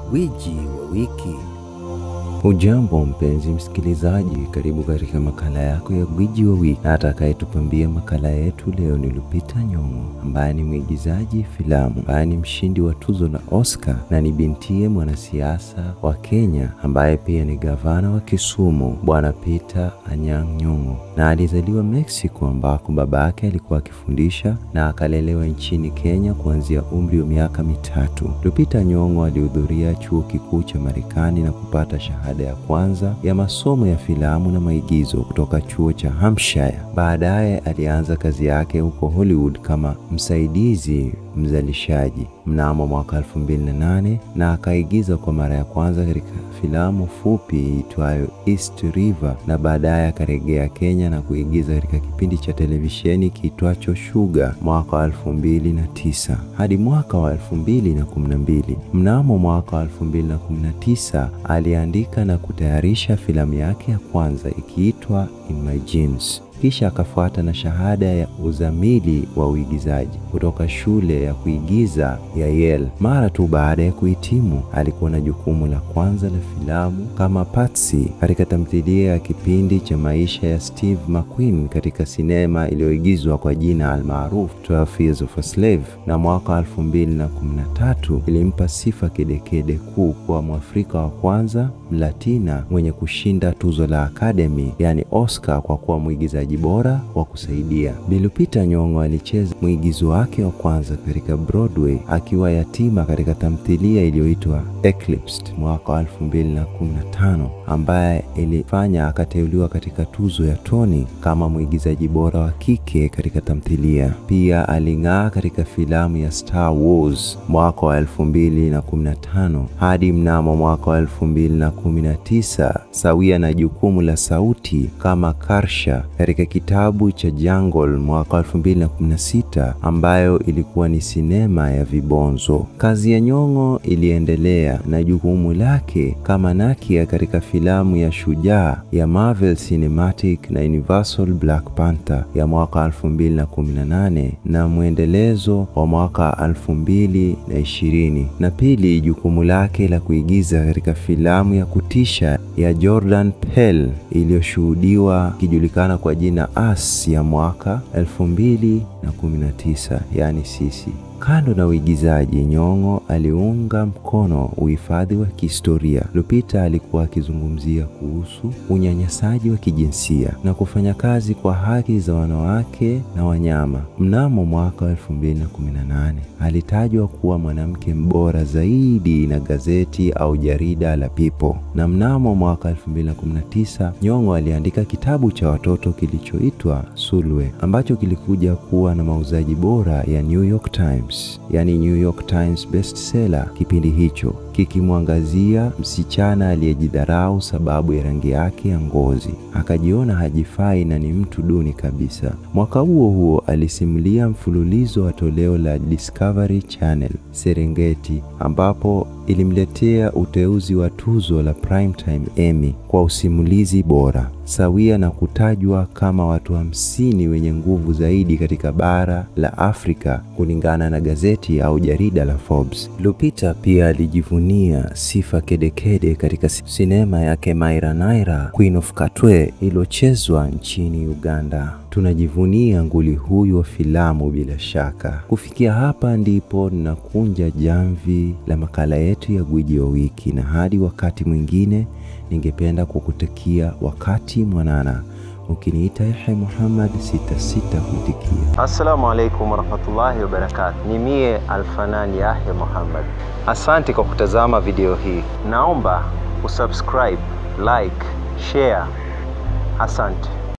Gwiji wa wiki. Hujambo mpenzi msikilizaji, karibu katika makala yako ya gwiji wa wiki, na atakayetupambia makala yetu leo ni Lupita Nyong'o ambaye ni mwigizaji filamu, ambaye ni mshindi wa tuzo la Oscar na ni bintiye mwanasiasa wa Kenya ambaye pia ni gavana wa Kisumu, Bwana Peter Anyang' Nyong'o, na alizaliwa Mexico ambako baba yake alikuwa akifundisha na akalelewa nchini Kenya kuanzia umri wa miaka mitatu. Lupita Nyong'o alihudhuria chuo kikuu cha Marekani na kupata shahada ya kwanza ya masomo ya filamu na maigizo kutoka chuo cha Hampshire. Baadaye alianza kazi yake huko Hollywood kama msaidizi mzalishaji mnamo mwaka 2008 na akaigiza kwa mara ya kwanza katika filamu fupi iitwayo East River na baadaye akarejea Kenya na kuigiza katika kipindi cha televisheni kiitwacho Sugar mwaka wa 2009 hadi mwaka wa 2012. Mnamo mwaka wa 2019 aliandika na kutayarisha filamu yake ya kwanza ikiitwa In My Jeans kisha akafuata na shahada ya uzamili wa uigizaji kutoka shule ya kuigiza ya Yale. Mara tu baada ya kuhitimu, alikuwa na jukumu la kwanza la filamu kama Patsy katika tamthilia ya kipindi cha maisha ya Steve McQueen katika sinema iliyoigizwa kwa jina almaarufu 12 Years of a Slave, na mwaka 2013 ilimpa sifa kedekede kuu kuwa Mwafrika wa kwanza Mlatina mwenye kushinda tuzo la Academy yani Oscar kwa kuwa mwigizaji bora wa kusaidia. Bi Lupita Nyong'o alicheza mwigizo wake wa kwanza katika Broadway akiwa yatima katika tamthilia iliyoitwa Eclipsed mwaka wa 2015 ambaye ilifanya akateuliwa katika tuzo ya Tony kama mwigizaji bora wa kike katika tamthilia. Pia aling'aa katika filamu ya Star Wars mwaka wa 2015 hadi mnamo mwaka wa 2019 sawia na jukumu la sauti kama Karsha katika kitabu cha Jungle mwaka 2016 ambayo ilikuwa ni sinema ya vibonzo. Kazi ya Nyong'o iliendelea na jukumu lake kama Nakia katika filamu ya Shujaa ya Marvel Cinematic na Universal Black Panther ya mwaka 2018 na mwendelezo wa mwaka 2020, na pili jukumu lake la kuigiza katika filamu ya kutisha ya Jordan Peele iliyoshuhudiwa ikijulikana kwa jina Us ya mwaka 2019, yani sisi. Kando na uigizaji, Nyong'o aliunga mkono uhifadhi wa kihistoria. Lupita alikuwa akizungumzia kuhusu unyanyasaji wa kijinsia na kufanya kazi kwa haki za wanawake na wanyama. Mnamo mwaka wa 2018 alitajwa kuwa mwanamke bora zaidi na gazeti au jarida la People, na mnamo mwaka 2019 Nyong'o aliandika kitabu cha watoto kilichoitwa Sulwe ambacho kilikuja kuwa na mauzaji bora ya New York Times yani New York Times bestseller kipindi hicho, kikimwangazia msichana aliyejidharau sababu ya rangi yake ya ngozi, akajiona hajifai na ni mtu duni kabisa. Mwaka huo huo alisimulia mfululizo wa toleo la Discovery Channel Serengeti, ambapo ilimletea uteuzi wa tuzo la Primetime Emmy kwa usimulizi bora sawia na kutajwa kama watu hamsini wa wenye nguvu zaidi katika bara la Afrika kulingana na gazeti au jarida la Forbes. Lupita pia alijivunia sifa kedekede katika sinema yake Maira Naira Queen of Katwe iliyochezwa nchini Uganda. Tunajivunia nguli huyu wa filamu bila shaka. Kufikia hapa ndipo ninakunja jamvi la makala yetu ya gwiji wa wiki, na hadi wakati mwingine ningependa kukutakia wakati mwanana. Ukiniita Yahya Muhammad sitasita kuitikia. Assalamu alaikum warahmatullahi wabarakatuh. Ni mie Alfanani Yahya Muhammad. Asante kwa kutazama video hii. Naomba usubscribe, like, share. Asante.